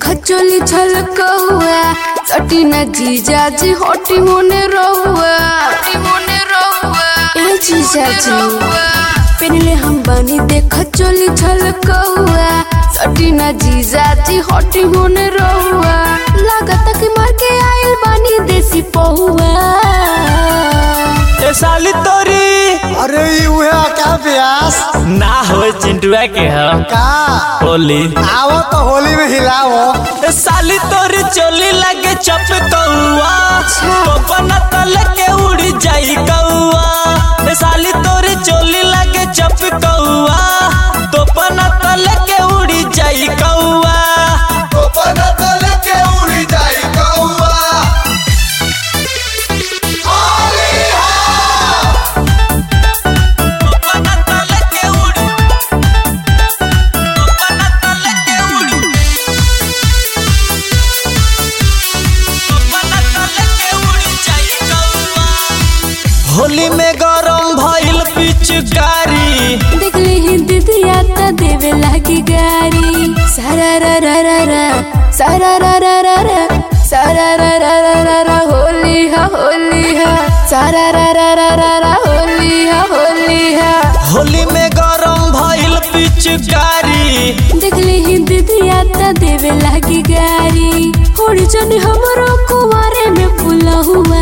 चोली छलकौआ सटी न जीजा जी हटी होने रहुआ ए जीजा जी पहले हम बनी देख चोली छलकौआ सटी न जीजा जी हटी होने रहुआ लागत कि मार के आइल बानी देसी पहुआ ए साली तोरी अरे ई उहे क्या प्यास ना हो चिंटुआ के हम का होली आवो तो होली में हिलाओ ए साली तोरी चोली लगे चप कौआ अच्छा। पपना तले के उड़ी जाई कौआ ए साली तोरी चोली लगे चप कौआ तोपना तले के उड़ी जाई कौआ तोपना तले के उड़ी तोपना तले के उड़ी तोपना तले के उड़ी जाई कौआ होली में गरम भइल पिचकारी देखली ही दीदिया त देवे लागी गारी सारा रा रा रा रा सारा रा रा रा रा सारा रा रा रा रा रा होली हा होली हा सारा रा रा रा रा रा होली हा होली हा होली में गरम भइल पिचकारी देखली ही दीदिया त देवे लागी गारी होड़ी जन हमरो कुवारे में फूला हुआ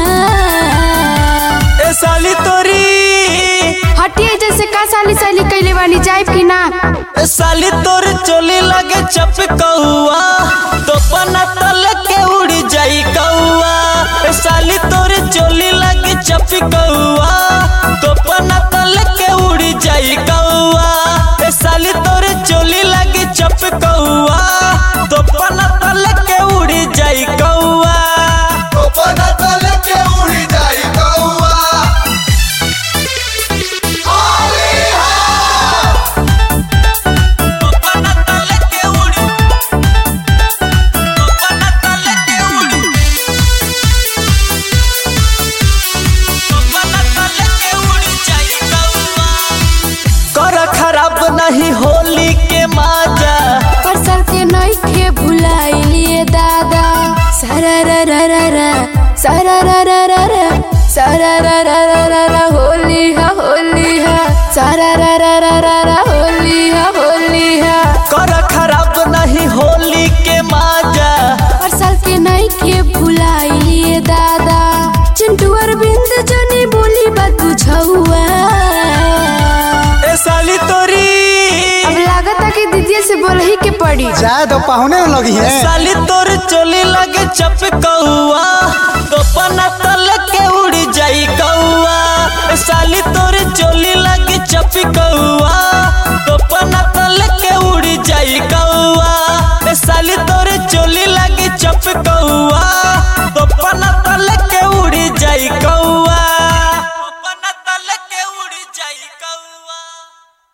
ए साली तोरी हटिए जैसे का साली साली कैले बानी जाइब की ना ए साली तोर चोली लगे चप कौआ तोपना तल के उड़ी जाई कौआ ए साली तोर चोली लगे चप कौआ तोपना तल के उड़ी जाई कौआ ए साली तोर चोली लगे चप कौआ तोपना तल के उड़ी जाई कौआ तोपना तल के उड़ी तोपना तल के उड़ी तोपना तल के उड़ी जाई कौआ कर खराब नहीं होली के माजा परसल के नइखे भुलाइलिए दादा सारा रा रा रा रा सारा रा रा रा रा सारा रा रा रा रा रा होली हा होली हा सारा रा रा रा रा रा होली हा होली हा कर खराब नहीं होली के माजा परसल के नइखे भुलाइलिए दादा चिंटू अरविंद जनी बोली बात बुझौआ ए साली तोरी अब लागता कि दीदी से बोलही के पड़ी जाए तो पहुने लगी ए है साली तोर चोली लगे चप कौआ तोपना तल के उड़ी जाई कौआ ए साली तोर चोली लगे चप कौआ तोपना तल के उड़ी जाई कौआ ए साली तोर चोली